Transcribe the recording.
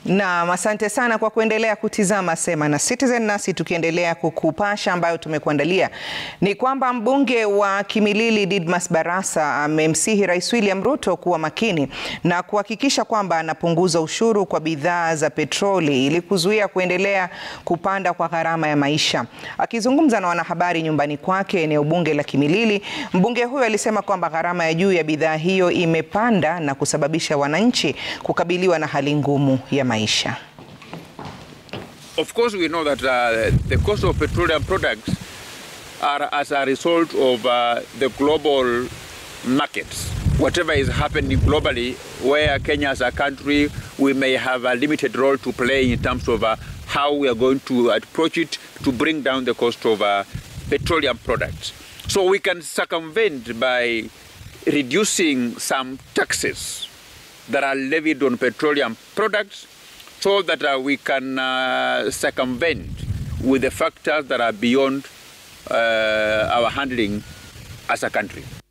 Naam, asante sana kwa kuendelea kutizama Sema na Citizen. Nasi tukiendelea kukupasha ambayo tumekuandalia ni kwamba mbunge wa Kimilili Didmas Barasa amemsihi Rais William Ruto kuwa makini na kuhakikisha kwamba anapunguza ushuru kwa bidhaa za petroli ili kuzuia kuendelea kupanda kwa gharama ya maisha. Akizungumza na wanahabari nyumbani kwake eneo bunge la Kimilili, mbunge huyo alisema kwamba gharama ya juu ya bidhaa hiyo imepanda na kusababisha wananchi kukabiliwa na hali ngumu ya maisha. Of course, we know that uh, the cost of petroleum products are as a result of uh, the global markets. Whatever is happening globally, where Kenya as a country, we may have a limited role to play in terms of uh, how we are going to approach it to bring down the cost of uh, petroleum products. So we can circumvent by reducing some taxes that are levied on petroleum products so that uh, we can uh, circumvent with the factors that are beyond uh, our handling as a country.